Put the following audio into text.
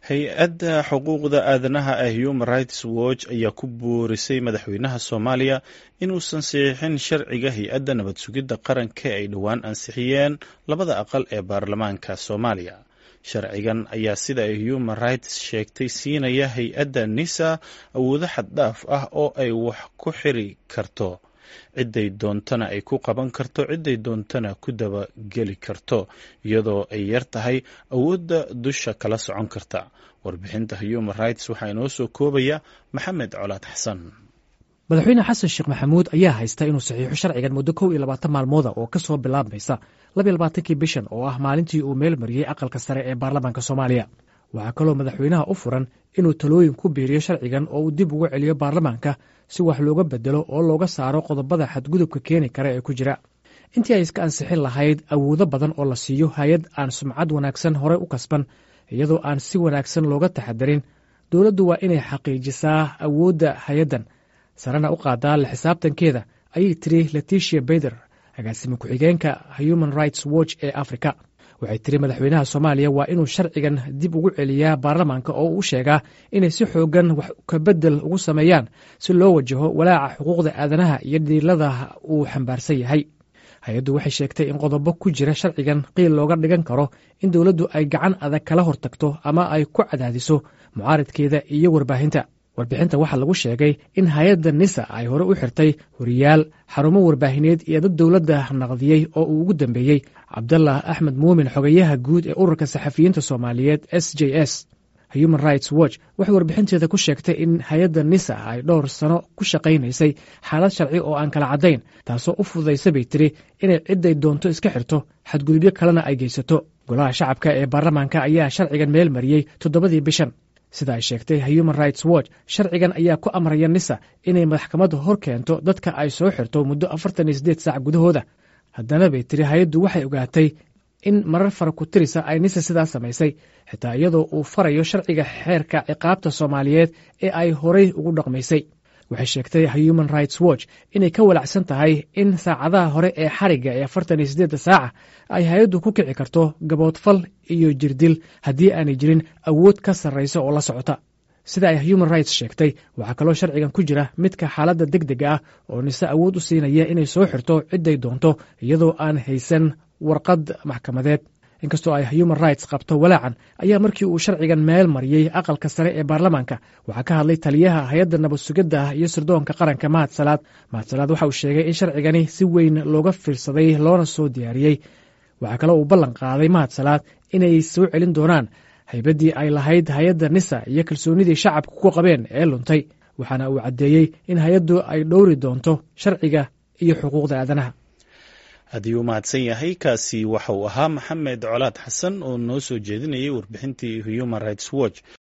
hay-adda xuquuqda aadanaha ee human rights watch ayaa ku boorisay madaxweynaha soomaaliya inuusan saxiixin sharciga hay-adda nabad sugidda qaranka ay dhowaan ansixiyeen labada aqal ee baarlamaanka soomaaliya sharcigan ayaa sida ay human rights sheegtay siinaya hay-adda nisa awoodo xaddhaaf ah oo ay wax ku xiri karto cidday doontana ay ku qaban karto cidday doontana ku dabageli karto iyadoo ay yar tahay awoodda dusha kala socon karta warbixinta human rights waxaa inoo soo koobaya maxamed colaad xasan madaxweyne xasan sheekh maxamuud ayaa haysta inuu saxiixo sharcigan muddo kow iyo labaatan maalmooda oo ka soo bilaabmaysa labiyo labaatankii bishan oo ah maalintii uu meel mariyey aqalka sare ee baarlamaanka soomaaliya waxaa kaloo madaxweynaha u furan inuu talooyin ku biiriyo sharcigan oo uu dib ugu celiyo baarlamaanka si wax looga bedelo oo looga saaro qodobada xadgudubka keeni kara ee ku jira intii ay iska ansixin lahayd awoodo badan oo la siiyo hay-ad aan sumcad wanaagsan horey u kasban iyadoo aan si wanaagsan looga taxadarin dowladdu waa inay xaqiijisaa awoodda hay-addan sarena u qaadaa la xisaabtankeeda ayay tiri leticia beyder agaasime ku-xigeenka human rights watch ee africa waxay tiri madaxweynaha soomaaliya waa inuu sharcigan dib ugu celiyaa baarlamaanka oo uu sheegaa inay si xoogan wax kabedel ugu sameeyaan si loo wajaho walaaca xuquuqda aadanaha iyo dhiilada uu xambaarsan yahay hay-addu waxay sheegtay in qodobo ku jira sharcigan qiil looga dhigan karo in dowladdu ay gacan adag kala hortagto ama ay ku cadaadiso mucaaridkeeda iyo warbaahinta warbixinta waxaa lagu sheegay in hay-adda nisa ay hore u xirtay wariyaal xarumo warbaahineed iyo dad dowladda naqdiyey oo uu ugu dambeeyey cabdallah axmed muumin xogayaha guud ee ururka saxafiyiinta soomaaliyeed s j s human rights watch waxay warbixinteeda ku sheegtay in hay-adda nisa ay dhowr sano ku shaqaynaysay xaalad sharci oo aan kala caddayn taasoo u fududaysa bay tiri inay cidday doonto iska xirto xadgudubyo kalena ay geysato golaha shacabka ee baarlamaanka ayaa sharcigan meel mariyey toddobadii bishan sida ay sheegtay human rights watch sharcigan ayaa ku amraya nisa inay maxkamadda hor keento dadka ay soo xirto muddo afartan iyo siddeed saac gudahooda haddana bay tiri hay-addu waxay ogaatay in marar fara ku tirisa ay nisa sidaas samaysay xitaa iyadoo uu farayo sharciga xeerka ciqaabta soomaaliyeed ee ay horay ugu dhaqmaysay waxay sheegtay human rights watch inay ka walacsan tahay in saacadaha hore ee xarigga ee afartan iyo siddeedda saaca ay hay-addu ku kici karto gaboodfal iyo jirdil haddii aanay jirin awood ka sarraysa oo la socota sida ay human rights sheegtay waxaa kaloo sharcigan ku jira midka xaaladda deg dega ah oo nise awood u siinaya inay soo xirto cidday doonto iyadoo aan haysan warqad maxkamadeed inkastoo ay human rights qabto walaacan ayaa markii uu sharcigan meel mariyey aqalka sare ee baarlamaanka waxaa ka hadlay taliyaha hay-adda nabad sugidda iyo sirdoonka qaranka mahad salaad mahad salaad waxa uu sheegay in sharcigani si weyn looga fiirsaday loona soo diyaariyey waxaa kaloo uu ballan qaaday mahad salaad inay soo celin doonaan haybaddii ay lahayd hay-adda nisa iyo kalsoonidii shacabka ku qabeen ee luntay waxaana uu caddeeyey in hay-addu ay dhowri doonto sharciga iyo xuquuqda aadanaha haddii uu mahadsan yahay kaasi waxa uu ahaa maxamed colaad xasan oo noo soo jeedinayay warbixintii human rights watch